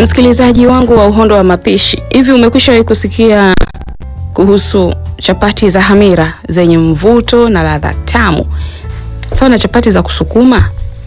Msikilizaji wangu wa Uhondo wa Mapishi, hivi umekwishawahi kusikia kuhusu chapati za hamira zenye mvuto na ladha tamu sawa na chapati za kusukuma?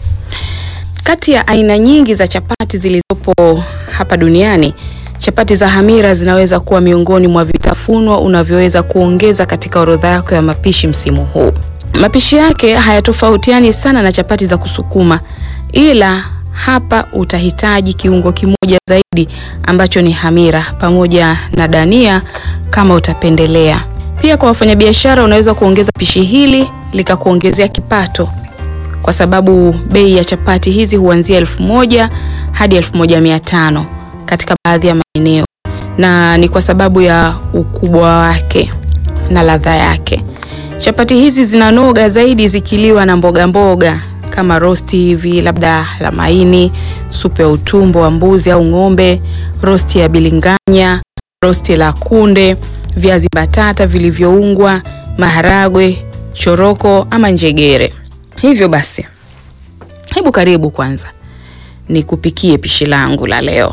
Kati ya aina nyingi za chapati zilizopo hapa duniani, chapati za hamira zinaweza kuwa miongoni mwa vitafunwa unavyoweza kuongeza katika orodha yako ya mapishi msimu huu. Mapishi yake hayatofautiani sana na chapati za kusukuma, ila hapa utahitaji kiungo kimoja zaidi ambacho ni hamira pamoja na dania kama utapendelea. Pia kwa wafanyabiashara, unaweza kuongeza pishi hili likakuongezea kipato, kwa sababu bei ya chapati hizi huanzia elfu moja hadi elfu moja mia tano katika baadhi ya maeneo, na ni kwa sababu ya ukubwa wake na ladha yake. Chapati hizi zinanoga zaidi zikiliwa na mboga mboga kama rosti hivi, labda la maini, supu ya utumbo wa mbuzi au ng'ombe, rosti ya bilinganya, rosti la kunde, viazi batata vilivyoungwa, maharagwe, choroko ama njegere. Hivyo basi, hebu karibu kwanza nikupikie pishi langu la leo.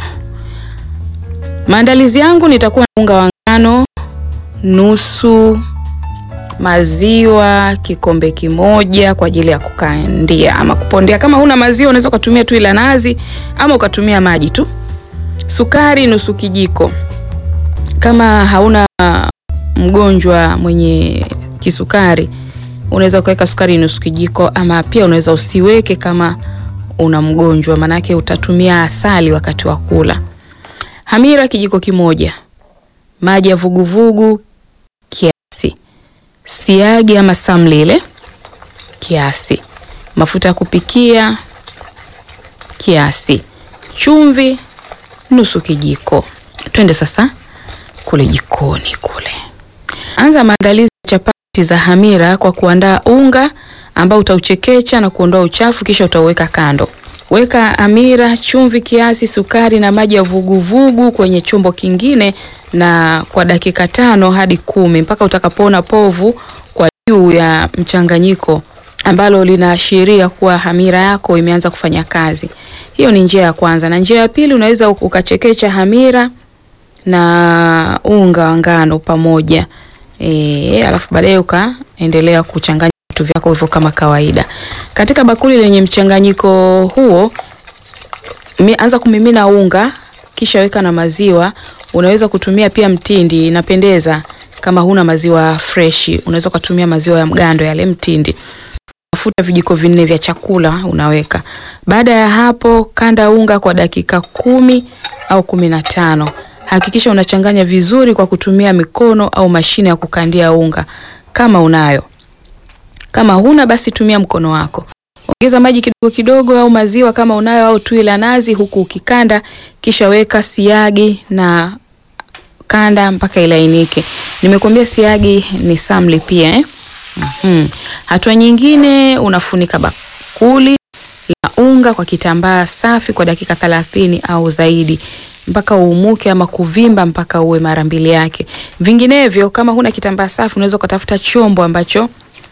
Maandalizi yangu, nitakuwa na unga wa ngano nusu maziwa kikombe kimoja kwa ajili ya kukandia ama kupondea. Kama huna maziwa unaweza ukatumia tu ila nazi ama ukatumia maji tu. Sukari nusu kijiko. Kama hauna mgonjwa mwenye kisukari unaweza ukaweka sukari nusu kijiko, ama pia unaweza usiweke kama una mgonjwa, manake utatumia asali wakati wa kula. Hamira kijiko kimoja, maji ya vuguvugu kiasi siagi ama samlile kiasi, mafuta ya kupikia kiasi, chumvi nusu kijiko. Twende sasa kule jikoni kule. Anza maandalizi ya chapati za hamira kwa kuandaa unga ambao utauchekecha na kuondoa uchafu, kisha utauweka kando. Weka hamira, chumvi kiasi, sukari na maji ya vuguvugu kwenye chombo kingine na kwa dakika tano hadi kumi mpaka utakapoona povu kwa juu ya mchanganyiko ambalo linaashiria kuwa hamira yako imeanza kufanya kazi. Hiyo ni njia ya kwanza, na njia ya pili unaweza ukachekecha hamira na unga wa ngano pamoja e, alafu baadaye ukaendelea kuchanganya vitu vyako hivyo kama kawaida. Katika bakuli lenye mchanganyiko huo anza kumimina unga, kisha weka na maziwa. Unaweza kutumia pia mtindi, inapendeza kama huna maziwa freshi, unaweza kutumia maziwa ya mgando yale mtindi. Mafuta vijiko vinne vya chakula unaweka. Baada ya hapo, kanda unga kwa dakika kumi au kumi na tano. Hakikisha unachanganya vizuri kwa kutumia mikono au mashine ya kukandia unga kama unayo. Kama huna basi tumia mkono wako. Ongeza maji kidogo kidogo au maziwa kama unayo au tui la nazi huku ukikanda, kisha weka siagi na kanda mpaka ilainike. Nimekuambia siagi ni samli pia eh? Mm-hmm. Hatua nyingine unafunika bakuli la unga kwa kitambaa safi kwa dakika thelathini au zaidi mpaka uumuke ama kuvimba mpaka uwe mara mbili yake. Vinginevyo kama huna kitambaa safi unaweza ukatafuta chombo ambacho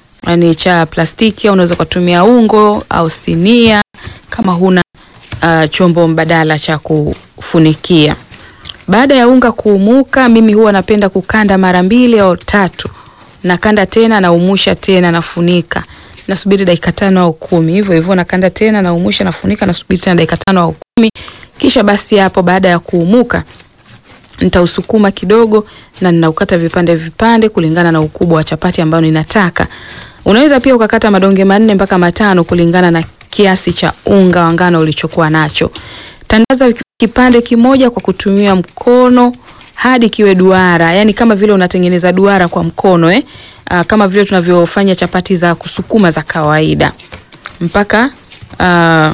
ni cha plastiki au unaweza kutumia ungo au sinia kama huna uh, chombo mbadala cha kufunikia. Baada ya unga kuumuka, mimi huwa napenda kukanda mara mbili au tatu. Nakanda tena naumusha tena nafunika. Nasubiri dakika tano au kumi. Hivyo hivyo nakanda tena naumusha nafunika nasubiri tena dakika tano au kumi. Kisha basi hapo baada ya kuumuka nitausukuma kidogo na ninaukata vipande vipande kulingana na ukubwa wa chapati ambayo ninataka. Unaweza pia ukakata madonge manne mpaka matano kulingana na kiasi cha unga wa ngano ulichokuwa nacho. Tandaza kipande kimoja kwa kutumia mkono hadi kiwe duara, yani kama vile unatengeneza duara kwa mkono eh? Aa, kama vile tunavyofanya chapati za kusukuma za kawaida mpaka aa,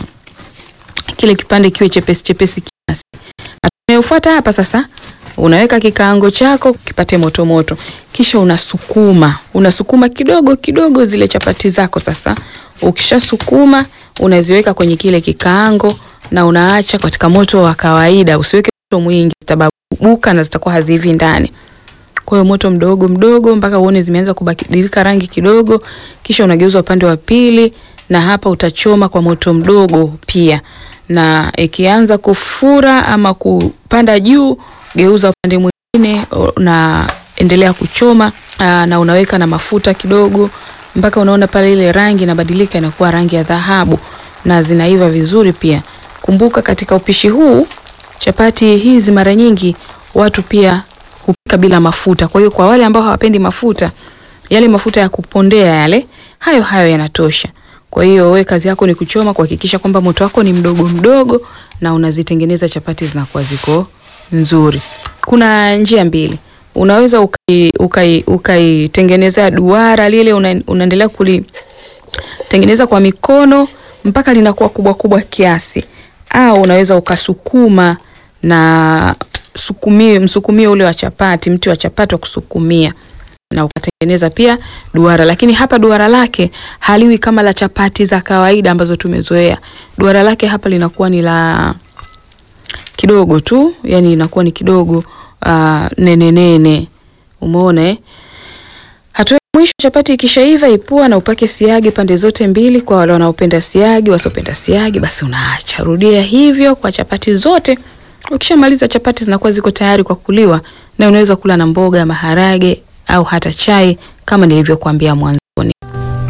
kile kipande kiwe chepesi chepesi kiasi. Tunayofuata hapa sasa, unaweka kikaango chako kipate moto moto, kisha unasukuma unasukuma kidogo kidogo zile chapati zako. Sasa ukishasukuma unaziweka kwenye kile kikaango na unaacha katika moto wa kawaida, usiweke moto mwingi, zitababuka na zitakuwa hazivi ndani. Kwa hiyo moto mdogo mdogo mpaka uone zimeanza kubadilika rangi kidogo, kisha unageuza upande wa pili, na hapa utachoma kwa moto mdogo pia na ikianza kufura ama kupanda juu, geuza upande mwingine na endelea kuchoma aa, na unaweka na mafuta kidogo mpaka unaona pale ile rangi inabadilika inakuwa rangi ya dhahabu na zinaiva vizuri pia. Kumbuka katika upishi huu chapati hizi mara nyingi watu pia hupika bila mafuta. Kwa hiyo kwa wale ambao hawapendi mafuta, yale mafuta ya kupondea yale, hayo hayo yanatosha. Kwa hiyo we kazi yako ni kuchoma, kuhakikisha kwamba moto wako ni mdogo mdogo na unazitengeneza chapati zinakuwa ziko nzuri. Kuna njia mbili. Unaweza ukaitengenezea ukai, ukai duara lile una, unaendelea kulitengeneza kwa mikono mpaka linakuwa kubwa kubwa kiasi, au unaweza ukasukuma na sukumie, msukumio ule wa chapati, mti wa chapati wa kusukumia na ukatengeneza pia duara, lakini hapa duara lake haliwi kama la chapati za kawaida ambazo tumezoea. Duara lake hapa linakuwa ni la kidogo tu, yani inakuwa ni kidogo uh, nene nene. Umeona eh? Hatua ya mwisho, chapati ikishaiva, ipua na upake siagi pande zote mbili. Kwa wale wanaopenda siagi, wasiopenda siagi, basi unaacha. Rudia hivyo kwa chapati zote. Ukishamaliza, chapati zinakuwa ziko tayari kwa kuliwa, na unaweza kula na mboga, maharage au hata chai kama nilivyokuambia mwanzoni.